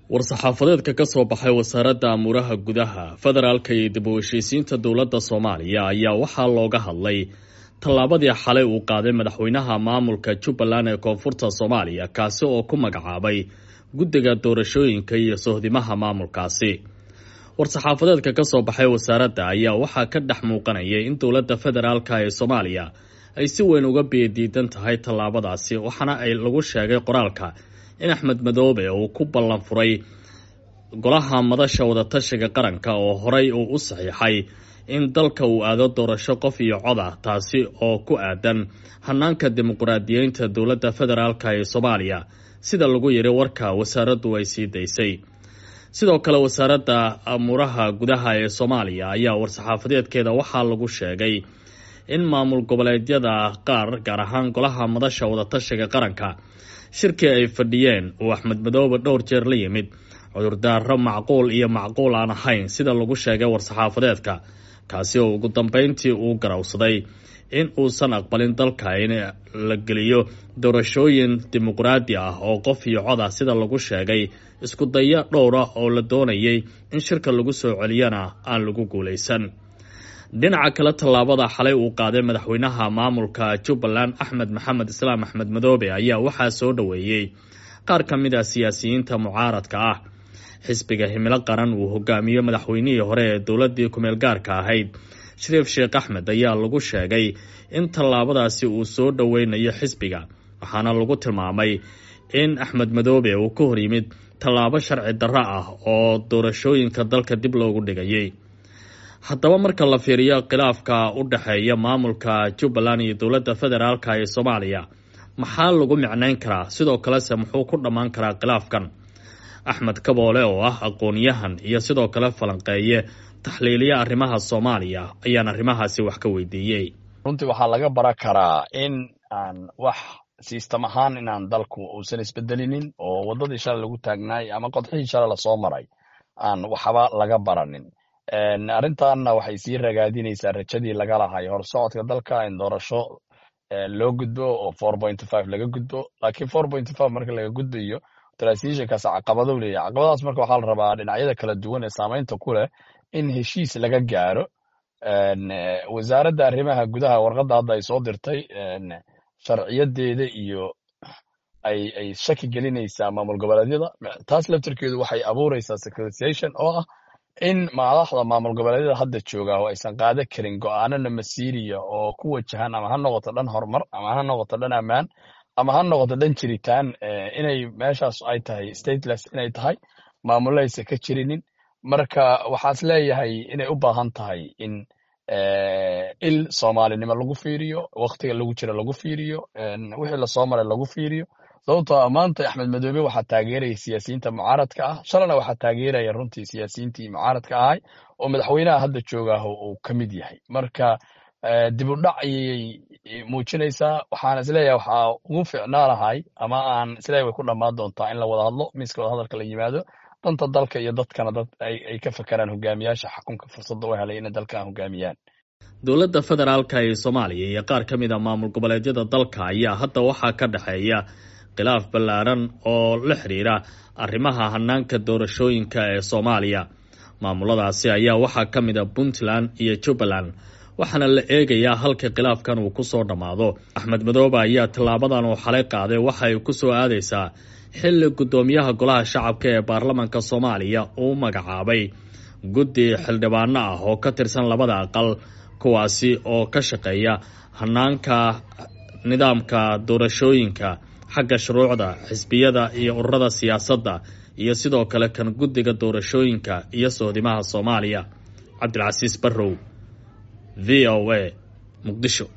war-saxaafadeedka ka soo baxay wasaaradda amuuraha gudaha federaalka iyo dib u heshiisiinta dowladda soomaaliya ayaa waxaa looga hadlay tallaabadii xalay uu qaaday madaxweynaha maamulka jubbaland ee koonfurta soomaaliya kaasi oo ku magacaabay guddiga doorashooyinka iyo sohdimaha maamulkaasi war-saxaafadeedka ka soo baxay wasaaradda ayaa waxaa ka dhex muuqanayay in dowladda federaalka ee soomaaliya ay si weyn uga biyadiidan tahay tallaabadaasi waxaana ay lagu sheegay qoraalka in axmed madoobe uu ku ballan furay golaha madasha wadatashiga qaranka oo horey uu u saxiixay in dalka uu aado doorasho qof iyo cod ah taasi oo ku aadan hanaanka dimuqraadiyeynta dowladda federaalka ee soomaaliya sida lagu yiri warka wasaaraddu ay sii daysay sidoo kale wasaaradda amuuraha gudaha ee soomaaliya ayaa war-saxaafadeedkeeda waxaa lagu sheegay in maamul goboleedyada qaar gaar ahaan golaha madasha wadatashiga qaranka shirkii ay fadhiyeen uu axmed madoobe dhowr jeer la yimid cudurdaaro macquul iyo macquul aan ahayn sida lagu sheegay war-saxaafadeedka kaasi oo ugu dambeyntii uu garawsaday in uusan aqbalin dalka in la geliyo doorashooyin dimuqraadi ah oo qof iyo cod ah sida lagu sheegay isku daya dhowra oo la doonayay in shirka lagu soo celiyana aan lagu guulaysan dhinaca kale tallaabada xalay uu qaaday madaxweynaha maamulka jubbaland axmed maxamed islaam axmed madoobe ayaa waxaa soo dhoweeyey qaar ka mid a siyaasiyiinta mucaaradka ah xisbiga himilo qaran uu hogaamiyo madaxweynihii hore ee dowladii kumeel gaarka ahayd shariif sheekh axmed ayaa lagu sheegay in tallaabadaasi uu soo dhoweynayo xisbiga waxaana lagu tilmaamay in axmed madoobe uu ka hor yimid tallaabo sharci darro ah oo doorashooyinka dalka dib loogu dhigayay haddaba marka la fiiriyo khilaafka u dhexeeya maamulka jubbaland iyo dowladda federaalka ee soomaaliya maxaa lagu micnayn karaa sidoo kalese muxuu ku dhammaan karaa khilaafkan axmed kaboole oo ah aqoon-yahan iyo sidoo kale falanqeeye taxliiliya arrimaha soomaaliya ayaan arrimahaasi wax ka weydiiyey runtii waxaa laga bara karaa in aan wax siistam ahaan inaan dalku uusan isbedelinin oo waddadii shalay lagu taagnaay ama qodxihii shalay lasoo maray aan waxba laga baranin arrintanna waxay sii ragaadinaysaa rajadii laga lahay horsocodka dalka in doorasho loo gudbo oo four point five laga gudbo laakiin four point five marka laga gudbayo transitionkaas caqabadou leeyahy caqabadaas marka waxaa la rabaa dhinacyada kala duwan ee saamaynta ku leh in heshiis laga gaaro wasaaradda arrimaha gudaha warqadda hadda ay soo dirtay sharciyadeeda iyo ay ay shaki gelinaysaa maamul goboleedyada taas laftarkeedu waxay abuuraysaa securitization oo ah in madaxda maamul goboleedyada hadda jooga oo aysan qaada karin go-aanana masiiriya oo ku wajahan ama ha noqoto dhan horumar ama ha noqoto dhan ammaan ama ha noqoto dhan jiritaan inay meeshaas ay tahay stateless inay tahay maamulaysa ka jirinin marka waxaas leeyahay inay u baahan tahay in il soomaalinimo lagu fiiriyo waktiga lagu jira lagu fiiriyo wixii lasoo maray lagu fiiriyo sababtoo maanta axmed madoobe waxaa taageeraya siyaasiyiinta mucaaradka ah shalana waxaa taageeraya runtii siyaasiyiintii mucaaradka ahay oo madaxweynaha hadda joogaah uu ka mid yahay marka dib u dhac ayay muujinaysaa waxaan isleeyahay waxaa ugu ficnaanahay ama aan isleeyahay way ku dhammaan doontaa in la wada hadlo miiska wada hadalka la yimaado danta dalka iyo dadkana dad ay ka fakeraan hogaamiyaasha xakunka fursadda u helay inay dalkan hogaamiyaan dowladda federaalka ee soomaaliya iyo qaar ka mid a maamul goboleedyada dalka ayaa hadda waxaa ka dhexeeya khilaaf ballaaran oo la xiriira arrimaha hanaanka doorashooyinka ee soomaaliya maamuladaasi ayaa waxaa ka mid a puntland iyo jubbaland waxaana la eegayaa halka khilaafkan uu kusoo dhammaado axmed madoobe ayaa tallaabadan uu xalay qaaday waxa ay kusoo aadaysaa xilli guddoomiyaha golaha shacabka ee baarlamanka soomaaliya uu magacaabay guddi xildhibaano ah oo ka tirsan labada aqal kuwaasi oo ka shaqeeya hanaanka nidaamka doorashooyinka xagga shuruucda xisbiyada iyo ururada siyaasadda iyo sidoo kale kan guddiga doorashooyinka iyo sohdimaha soomaaliya cabdilcasiis barrow v o a muqdisho